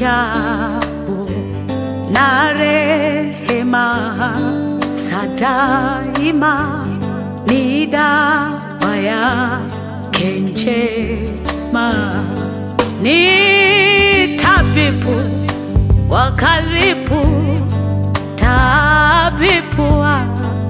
ajabu na rehema za daima ni dawa yake njema, ni tabibu wa karibu, tabibu wa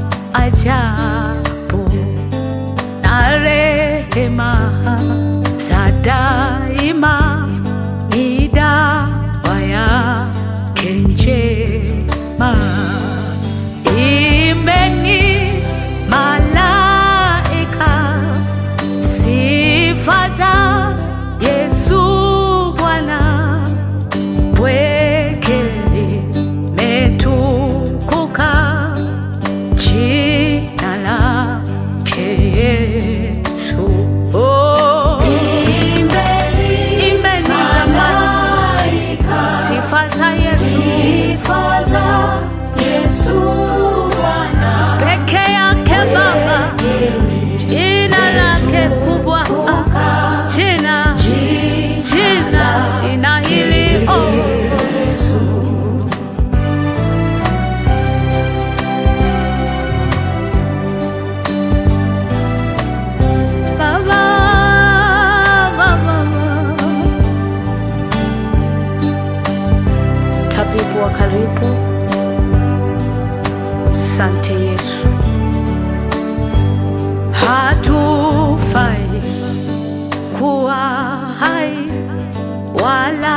ajabu na rehema za daima ni dawa yake njema. Imbeni malaika sifa za Yesu Bwana, pweke limetukuka jina lake Yesu. Oh, imbeni jamani, sifa za Yesu peke yake Baba, jina lake kubwa, ah, jina jina jina hili oh. Baba, Baba, tabibu wa karibu, sante Yesu, hatufai kuwa hai wala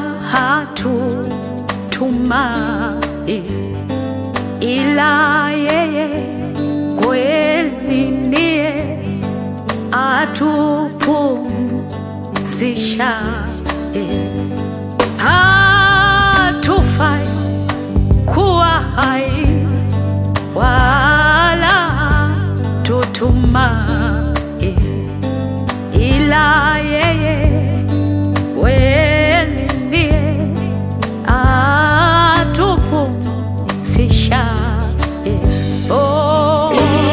hatutumai ila yeye kweli ndiye atupumzishaye. Hatufai kuwa hai wala tutumai, ila yeye kweli ndiye atupumzishaye. Oh,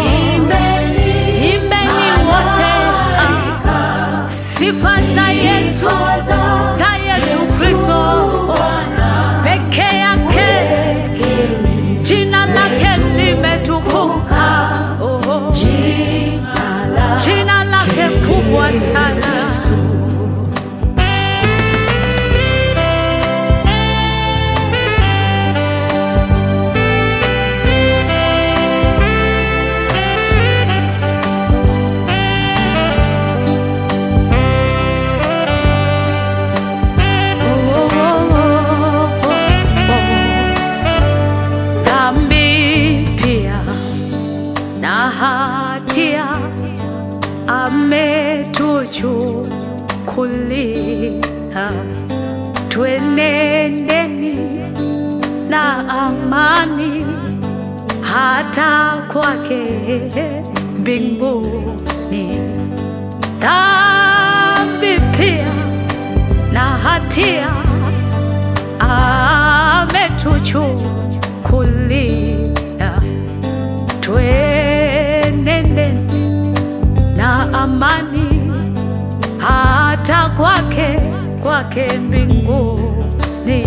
imbeni wote ah, sifa za Yesu, za Yesu Kristo peke yake, jina lake limetukuka, oh, jina lake kubwa sana. Dhambi pia na hatia ametuchukulia, twenendeni na amani hata kwake mbinguni. Dhambi pia na hatia ametuchukulia, twenende na amani hata kwake kwake mbinguni.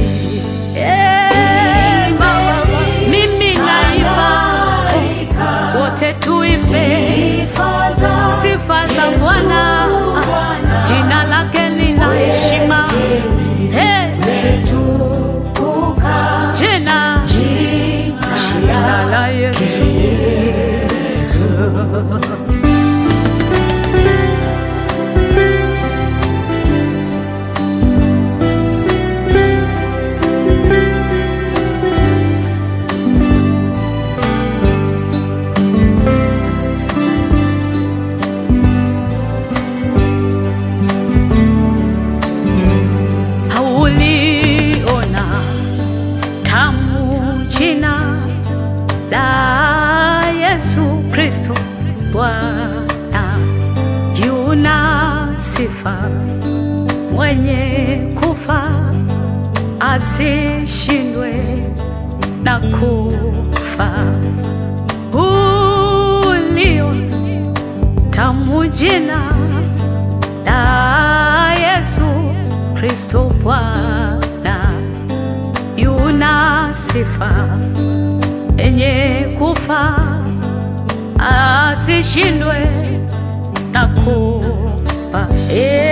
Eh, Baba, mimi naimba, wote tuimbe sifa za Bwana, jina lake ni la heshima. Eh, jina jina la Yesu. Hauliona tamu jina la Yesu Kristo Bwana, yuna sifa mwenye kufa asishindwe na kufa. Ulio tamu jina la Yesu Kristo Bwana Bwana yuna sifa enye kufa asishindwe na kufa. Eh,